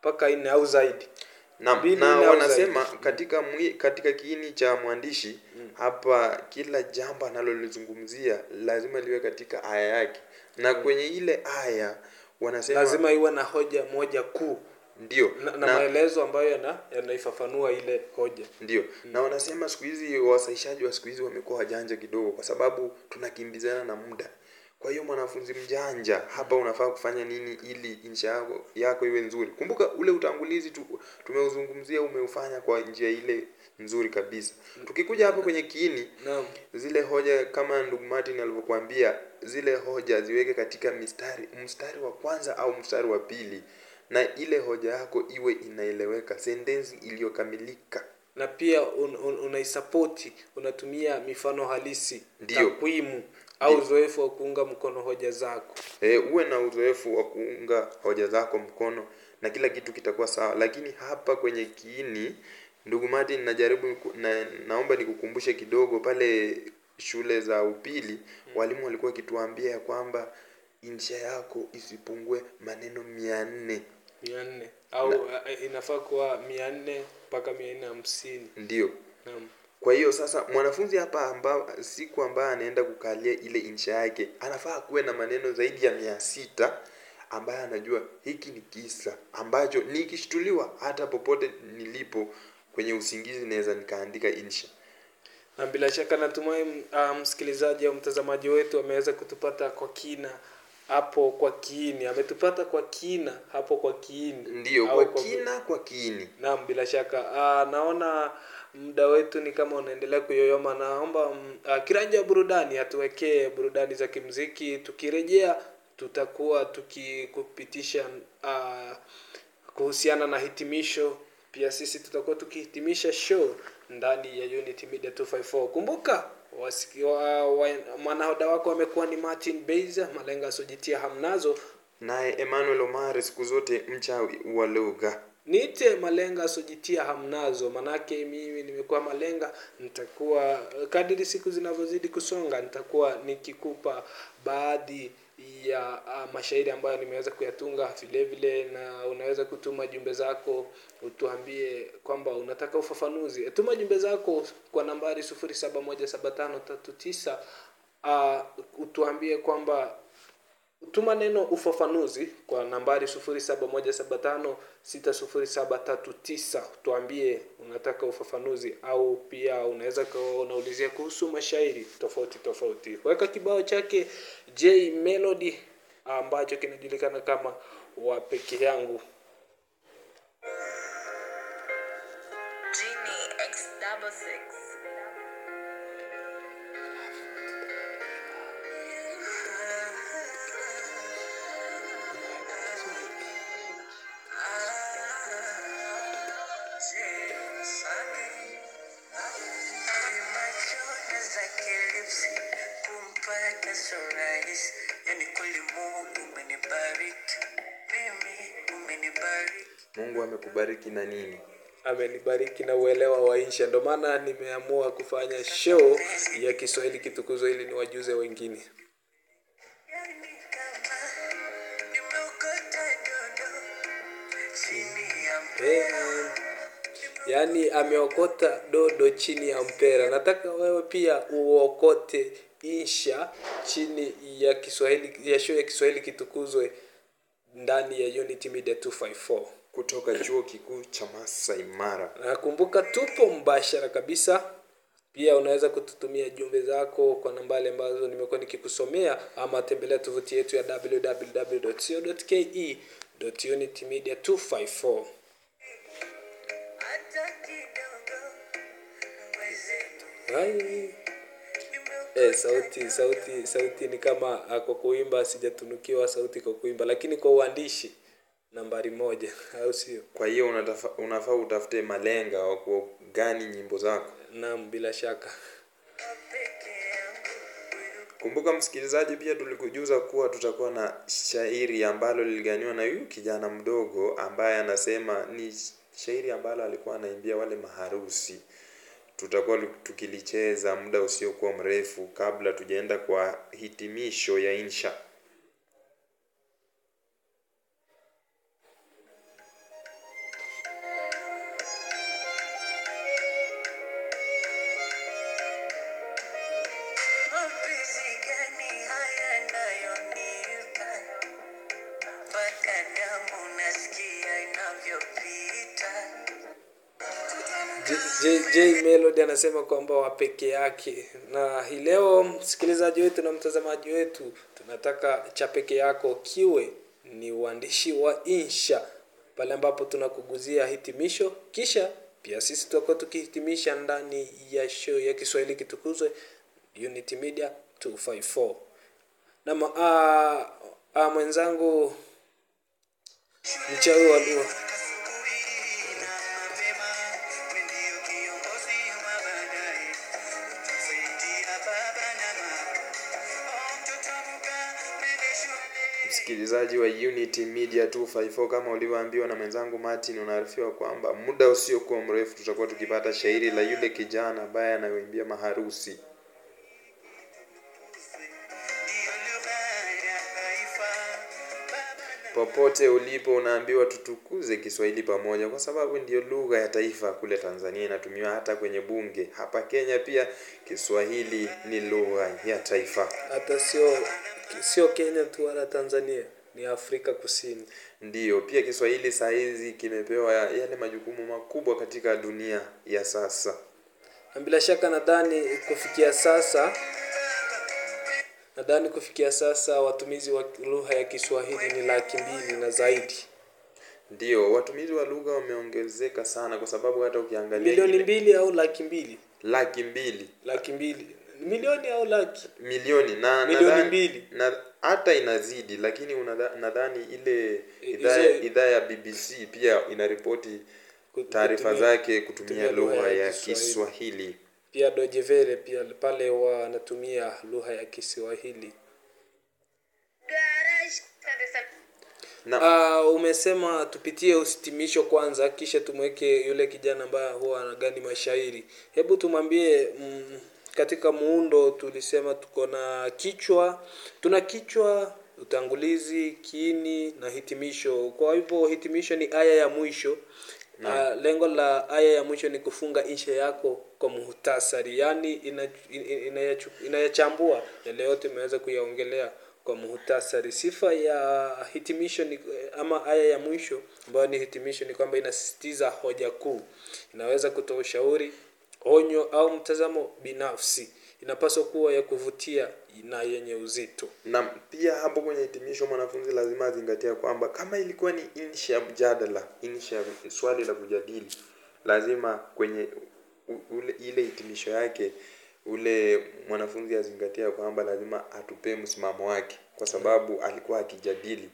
mpaka nne au zaidi na, Mbili na nne au wanasema katika mwi, katika kiini cha mwandishi hapa kila jambo analolizungumzia lazima liwe katika aya yake na kwenye ile aya wanasema lazima iwe na hoja moja kuu ndio na, na, maelezo ambayo yana yanaifafanua ile hoja ndio na wanasema siku hizi wasaishaji wa siku hizi wamekuwa wajanja kidogo kwa sababu tunakimbizana na muda kwa hiyo mwanafunzi mjanja hapa unafaa kufanya nini ili insha yako, yako iwe nzuri kumbuka ule utangulizi tu, tumeuzungumzia umeufanya kwa njia ile nzuri kabisa tukikuja hapo kwenye kiini naam zile hoja kama ndugu Martin alivyokuambia zile hoja ziweke katika mistari mstari wa kwanza au mstari wa pili na ile hoja yako iwe inaeleweka sentensi iliyokamilika na pia un, un, unaisapoti unatumia mifano halisi Ndio. takwimu au uzoefu wa kuunga mkono hoja zako e, uwe na uzoefu wa kuunga hoja zako mkono na kila kitu kitakuwa sawa lakini hapa kwenye kiini ndugu Martin najaribu ku- na, naomba nikukumbushe kidogo pale shule za upili walimu walikuwa wakituambia ya kwamba insha yako isipungue maneno mia nne mia nne au uh, inafaa kuwa mia nne mpaka mia nne hamsini ndio naam kwa hiyo sasa mwanafunzi hapa amba, siku ambayo anaenda kukalia ile insha yake anafaa kuwe na maneno zaidi ya mia sita ambaye anajua hiki ni kisa ambacho nikishtuliwa hata popote nilipo kwenye usingizi naweza nikaandika insha na bila shaka natumai uh, msikilizaji au mtazamaji wetu ameweza kutupata kwa kina hapo kwa kiini ametupata kwa kina hapo kwa kiini ndiyo Au kwa kina kwa kiini Naam, bila shaka. Uh, naona muda wetu ni kama unaendelea kuyoyoma. Naomba mm, uh, kiranja wa burudani atuwekee burudani za kimziki. Tukirejea tutakuwa tukikupitisha uh, kuhusiana na hitimisho. Pia sisi tutakuwa tukihitimisha show ndani ya Unity Media 254. Kumbuka wasiki- wa, wa, mwanahoda wako amekuwa ni Martin Beiza, malenga asiojitia hamnazo. naye Emmanuel Omar siku zote mchawi wa lugha niite malenga asiojitia hamnazo manake mimi nimekuwa malenga nitakuwa kadiri siku zinavyozidi kusonga nitakuwa nikikupa baadhi ya uh, mashairi ambayo nimeweza kuyatunga vile vile na unaweza kutuma jumbe zako utuambie kwamba unataka ufafanuzi tuma jumbe zako kwa nambari 07175339 uh, utuambie kwamba tuma neno ufafanuzi kwa nambari 0717560739 tuambie unataka ufafanuzi au pia unaweza kuwa unaulizia kuhusu mashairi tofauti tofauti weka kibao chake j melody ambacho kinajulikana kama wa peke yangu Genie X double six. kumpata so rahisi yani kweli mungu umenibariki mimi umenibariki Mungu amekubariki na nini amenibariki na uelewa wa insha ndio maana nimeamua kufanya show ya kiswahili kitukuzwa ili niwajuze wengine yani kama nimeokota dodo chini ya mpera yaani ameokota dodo chini ya mpera nataka wewe pia uokote insha chini ya kiswahili ya show ya kiswahili kitukuzwe ndani ya unity media 254 kutoka chuo kikuu cha Masai Mara nakumbuka tupo mbashara kabisa pia unaweza kututumia jumbe zako kwa nambari ambazo nimekuwa nikikusomea ama tembelea tovuti yetu ya www.co.ke unitymedia 254 hata kidogo mwenzetu Ai. Eh, sauti sauti sauti ni kama ah, kwa kuimba sijatunukiwa sauti kwa kuimba lakini kwa uandishi nambari moja au sio kwa hiyo unatafa, unafaa utafute malenga wa kugani nyimbo zako naam bila shaka peke yangu kumbuka msikilizaji pia tulikujuza kuwa tutakuwa na shairi ambalo liliganiwa na huyu kijana mdogo ambaye anasema ni shairi ambalo alikuwa anaimbia wale maharusi tutakuwa lu- tukilicheza muda usiokuwa mrefu kabla tujaenda kwa hitimisho ya insha unayonipa mpaka damu nasikia inavyopita. J, J Melody anasema kwamba wa peke yake, na hii leo msikilizaji wetu na mtazamaji wetu, tunataka cha peke yako kiwe ni uandishi wa insha, pale ambapo tunakuguzia hitimisho, kisha pia sisi tutakuwa tukihitimisha ndani ya show ya Kiswahili kitukuzwe Unity Media 254 na ma, a, a, mwenzangu mchawi wa lugha Asubuhi na mapema, wewe ndio kiongozi wa baadaye, utasaidia baba na mama. Oh, mtoto amka, nende shule. Msikilizaji wa Unity Media 254 kama ulivyoambiwa na mwenzangu Martin, unaarifiwa kwamba muda usiokuwa mrefu tutakuwa tukipata shairi la yule kijana ambaye anayoimbia maharusi. Ndiyo lugha ya taifa, baba na Popote ulipo unaambiwa tutukuze Kiswahili pamoja, kwa sababu ndiyo lugha ya taifa kule Tanzania, inatumiwa hata kwenye bunge. Hapa Kenya pia Kiswahili ni lugha ya taifa. hata sio sio Kenya tu wala Tanzania, ni Afrika Kusini. Ndiyo, pia Kiswahili saa hizi kimepewa yale majukumu makubwa katika dunia ya sasa. Na bila shaka nadhani kufikia sasa nadhani kufikia sasa watumizi wa lugha ya Kiswahili ni laki mbili na zaidi, Ndiyo, watumizi wa lugha wameongezeka sana, kwa sababu hata ukiangalia milioni ile- mbili au laki mbili, laki mbili laki mbili, milioni au laki milioni na Milioni nadhani- mbili. na hata inazidi, lakini unadha- nadhani ile I- idhaa hizo- idhaa ya BBC pia inaripoti Ku- taarifa kutumia- zake kutumia kutumia lugha ya Kiswahili. Kiswahili. Pia Deutsche Welle pia pale wanatumia lugha ya Kiswahili. Na Uh, umesema tupitie usitimisho kwanza, kisha tumweke yule kijana ambaye huwa anagani mashairi. Hebu tumwambie mm, katika muundo tulisema tuko na kichwa, tuna kichwa, utangulizi, kiini na hitimisho. Kwa hivyo hitimisho ni aya ya mwisho. Uh, lengo la aya ya mwisho ni kufunga insha yako kwa muhtasari, yaani ina- ina- inayachu- inayachambua yale yote imeweza kuyaongelea kwa muhtasari. Sifa ya hitimisho ni ama aya ya mwisho ambayo ni hitimisho ni kwamba inasisitiza hoja kuu, inaweza kutoa ushauri, onyo au mtazamo binafsi. Inapaswa kuwa ya kuvutia na yenye uzito. na pia hapo kwenye hitimisho mwanafunzi lazima azingatia kwamba kama ilikuwa ni insha ya mjadala, insha ya swali la kujadili, lazima kwenye u- ule, ile hitimisho yake ule mwanafunzi azingatia kwamba lazima atupee msimamo wake, kwa sababu alikuwa akijadili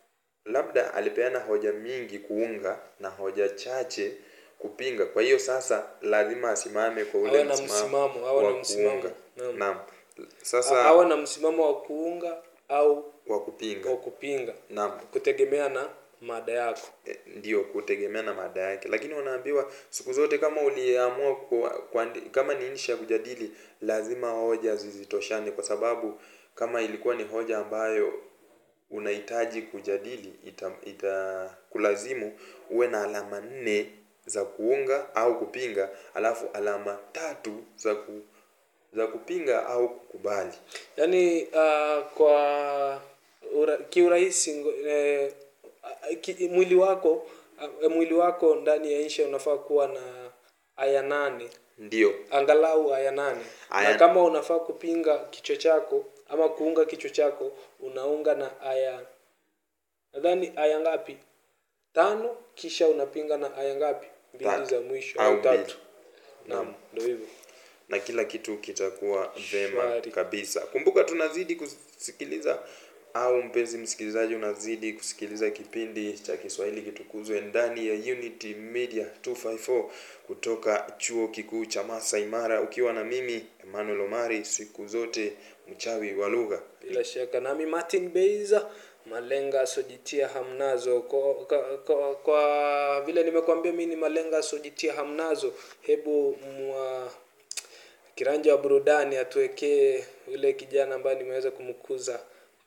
labda alipeana hoja mingi kuunga na hoja chache kupinga. Kwa hiyo sasa lazima asimame kwa ule Awe na msimamo msimamo, awe na wa msimamo. kuunga. Naam. Naam. A- Sasa Awe na msimamo wa kuunga au wa kupinga. wa kupinga, Naam. kutegemea na mada yako. Eh, ndio kutegemea na mada yake, lakini unaambiwa siku zote kama uliamua ku- kuandi- kama ni insha ya kujadili, lazima hoja zizitoshane, kwa sababu kama ilikuwa ni hoja ambayo unahitaji kujadili, ita, ita kulazimu uwe na alama nne za kuunga au kupinga, alafu alama tatu za ku, za kupinga au kukubali. yaani uh, kwa ura, kiurahisi ngo- eh, ki, mwili wako uh, mwili wako ndani ya insha unafaa kuwa na aya nane Ndio, angalau aya nane Aya- na kama unafaa kupinga kichwa chako ama kuunga kichwa chako unaunga na aya nadhani aya ngapi tano kisha unapinga na aya ngapi mbili Tatu. za mwisho Au au tatu mbili. naam ndio hivyo na kila kitu kitakuwa vema Shwari. kabisa. Kumbuka tunazidi kusikiliza au mpenzi msikilizaji, unazidi kusikiliza kipindi cha Kiswahili kitukuzwe ndani ya Unity Media 254 kutoka chuo kikuu cha Masai Mara, ukiwa na mimi Emmanuel Omari, siku zote mchawi wa lugha. bila shaka nami martin beiza malenga asojitia hamnazo kwa, kwa, kwa, kwa vile nimekuambia mi ni malenga asojitia hamnazo hebu mwa kiranja wa burudani atuwekee yule kijana ambaye nimeweza kumkuza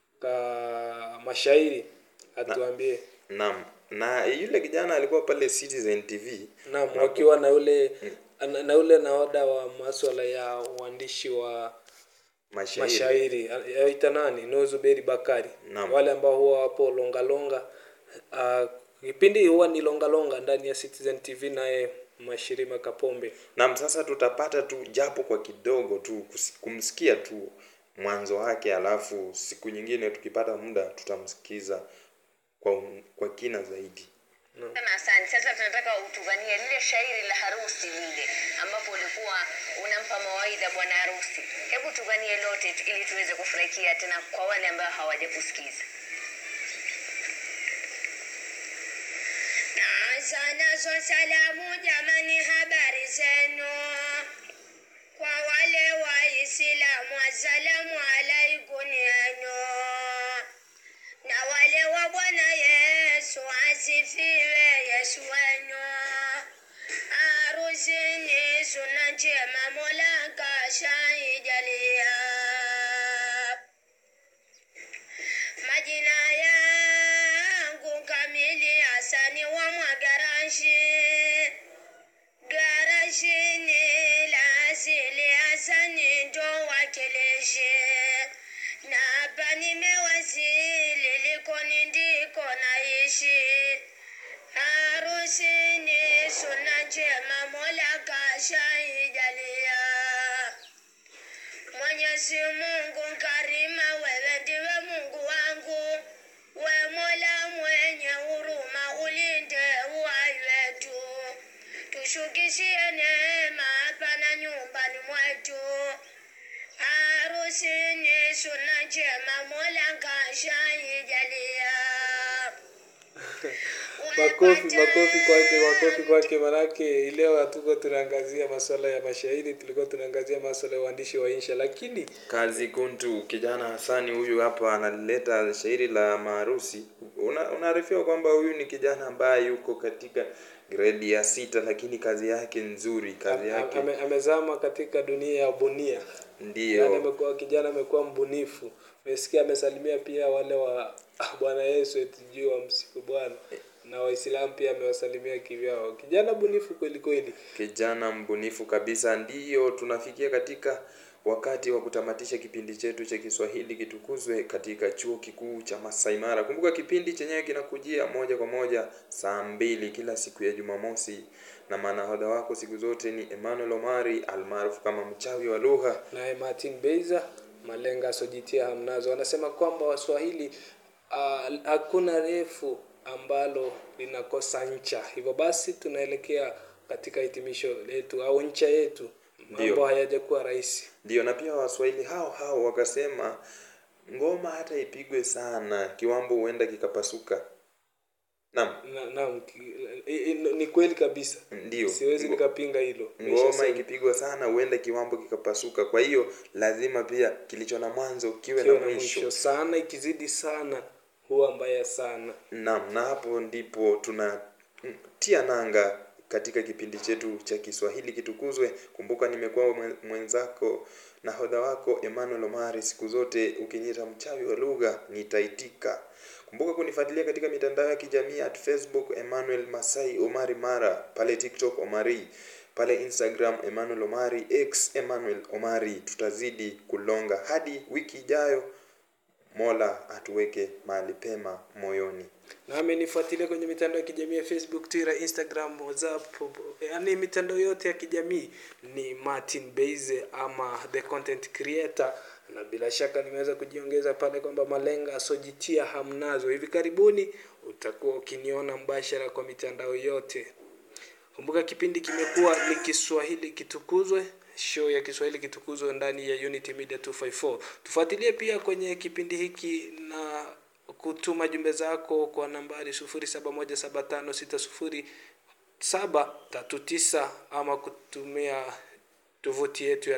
ka mashairi atuambie Naam, na yule kijana alikuwa pale Citizen TV. naam wakiwa na ule na, na ule naoda wa maswala ya uandishi wa mashairi, mashairi aita nani Nozuberi Bakari Naam. wale ambao huwa wapo longalonga uh, kipindi huwa ni longalonga ndani ya Citizen TV naye Mashirima Kapombe Naam, sasa tutapata tu japo kwa kidogo tu kusi- kumsikia tu mwanzo wake, alafu siku nyingine tukipata muda tutamsikiza kwa, un- kwa kina zaidi. Sema asante. Sasa tunataka utuvanie lile shairi la harusi lile ambapo ulikuwa unampa mawaidha bwana harusi. Hebu tuvanie lote tu- ili tuweze kufurahikia tena kwa wale ambao hawajakusikiza. Naanza nazo salamu jamani, habari zenu kwa wale Waislamu, assalamu alaikum yenu na wale wa Bwana Yesu asifiwe Yesu wenu. Harusi ni suna njema, Mola kashaijalia. Majina yangu kamili Hasani wa Mwagarashi, garashi ni la asili Hasani ndo wakilishi na hapa nimewasili, likoni ndiko naishi. Harusi ni suna njema, Mola kashaijalia. Mwenyezi Mungu karima, wewe ndiwe Mungu wangu, we Mola mwenye huruma, ulinde uhai wetu, tushukishie neema hapa na nyumbani mwetu. Harusi ni suna njema, Mola kashaijalia. makofi makofi kwake makofi kwake manake leo hatuko tunaangazia masuala ya mashairi tulikuwa tunaangazia masuala ya uandishi wa insha lakini Kazi Kuntu, kijana Hasani huyu hapa analeta shairi la maharusi. Una- Unaarifiwa kwamba huyu ni kijana ambaye yuko katika gredi ya sita, lakini kazi yake nzuri, kazi yake ame, amezama katika dunia ya ubunia yani ndiyo amekuwa kijana amekuwa mbunifu mesikia amesalimia pia wale wa bwana yesu eti juu wa msiku bwana na waislamu pia amewasalimia kivyao kijana bunifu kweli kweli kijana mbunifu kabisa. Ndiyo tunafikia katika wakati wa kutamatisha kipindi chetu cha Kiswahili kitukuzwe katika chuo kikuu cha Masai Mara. Kumbuka kipindi chenyewe kinakujia moja kwa moja saa mbili kila siku ya Jumamosi, na manahodha wako siku zote ni Emmanuel Omari almaarufu kama mchawi wa lugha. naye martin beiza malenga asojitia hamnazo anasema kwamba waswahili ah, hakuna refu ambalo linakosa ncha hivyo basi tunaelekea katika hitimisho letu au ncha yetu mambo Ndio. hayajakuwa rahisi Ndiyo, na pia Waswahili hao hao wakasema ngoma hata ipigwe sana, kiwambo huenda kikapasuka. Naam, na, naam, ki- i- i- ni kweli kabisa Ndiyo. siwezi Ngo- nikapinga hilo ngoma Nimeshasema. ikipigwa sana huenda kiwambo kikapasuka. Kwa hiyo lazima pia kilicho na mwanzo kiwe Kiwe na na mwisho. mwisho sana ikizidi sana huwa mbaya sana Naam, na hapo ndipo tunatia nanga katika kipindi chetu cha Kiswahili kitukuzwe. Kumbuka nimekuwa mwe- mwenzako nahodha wako Emmanuel Omari, siku zote ukiniita mchawi wa lugha nitaitika. Kumbuka kunifuatilia katika mitandao ya kijamii at Facebook Emmanuel Masai Omari Mara, pale TikTok Omari, pale Instagram Emmanuel Omari, X Emmanuel Omari. Tutazidi kulonga hadi wiki ijayo. Mola atuweke mahali pema moyoni. nami nifuatilie kwenye mitandao ya kijamii ya facebook twitter instagram whatsapp yaani mitandao yote ya kijamii ni martin beize ama the content creator na bila shaka nimeweza kujiongeza pale kwamba malenga asojitia hamnazo hivi karibuni utakuwa ukiniona mbashara kwa mitandao yote kumbuka kipindi kimekuwa ni kiswahili kitukuzwe show ya kiswahili kitukuzwe ndani ya unity media 254 tufuatilie pia kwenye kipindi hiki na kutuma jumbe zako kwa nambari 0717560739 ama kutumia tovuti yetu ya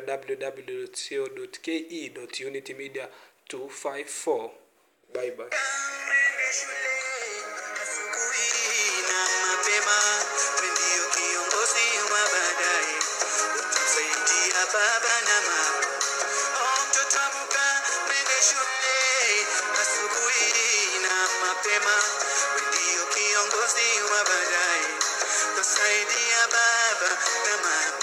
www.co.ke.unitymedia254 bye bye Mwende shule asubuhi na mapema, we ndio kiongozi wa baadaye, utamsaidia baba na mama. Oh, mtoto amka, mwende shule asubuhi na mapema, we ndio kiongozi wa baadaye, utamsaidia baba na mama.